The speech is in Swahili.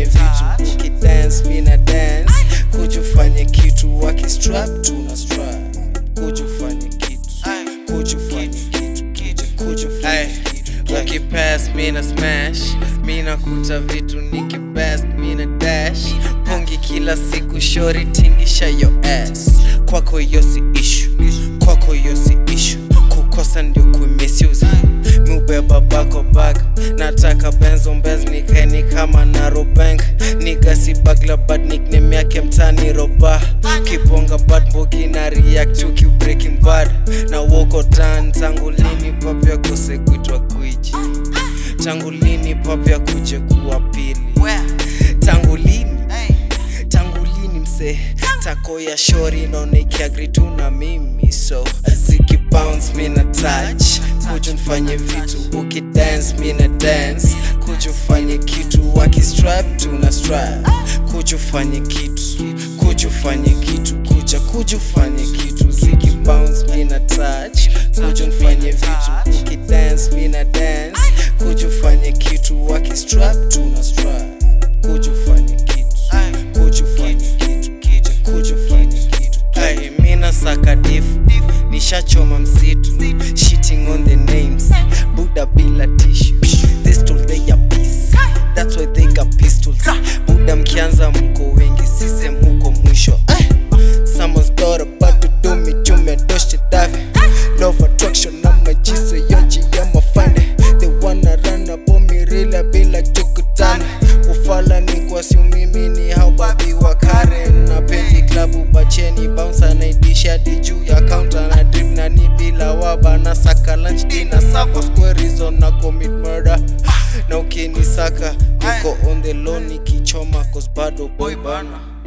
vitu ukidance mina dance kujufanye kitu wakistrap tuna strap kujufanye kitu kujufanye kitu kitu kujufanye kitu ukipass mina smash mina kuta vitu nikibest mina dash pungi kila siku shori tingisha yo ass kwako hiyo si issue kwako hiyo si issue kukosa ndio kumisuse miubeba bako bag nataka benzo mbez nikaeni kama naro bank nigasi bagla bad nickname yake mtani roba kibonga bad mbogi na react to keep breaking bad na woko tan tangu lini papya kose kuitwa gwiji tangu lini papya kuje kuwa pili tangu lini tangu lini mse tako ya shori naona ikiagri tu na mimi so ziki bounce mina touch kuju nfanye vitu ukidance mina dance kuju fanye kitu wakistrap tuna strap kuju fanye kitu kuju fanye kitu kuja kuju fanye kitu ziki bounce mina touch kuju nfanye vitu ukidance mina dance kuju fanye kitu wakistrap tuna strap kuju fanye kitu kuju fanye kitu kija kuju fanye kitu Ay, mina saka difu nishachoma msitu shitting on the names buda bila tissue this tool they are peace that's why they got pistols buda mkianza mko wengi sise muko mwisho Ay, someone's got about to do me chume doshe dave love attraction na majiso yoji ya mafande they wanna run up on me really be like tukutane ufala ni kwa siu mimi ni hao babi wa Karen na pendi klabu bacheni bouncer naidisha hadi juu ya counter na drip na ni bila waba na saka lunch dinner sako square reason na commit murder na ukinisaka uko on the low nikichoma cause bado boy bana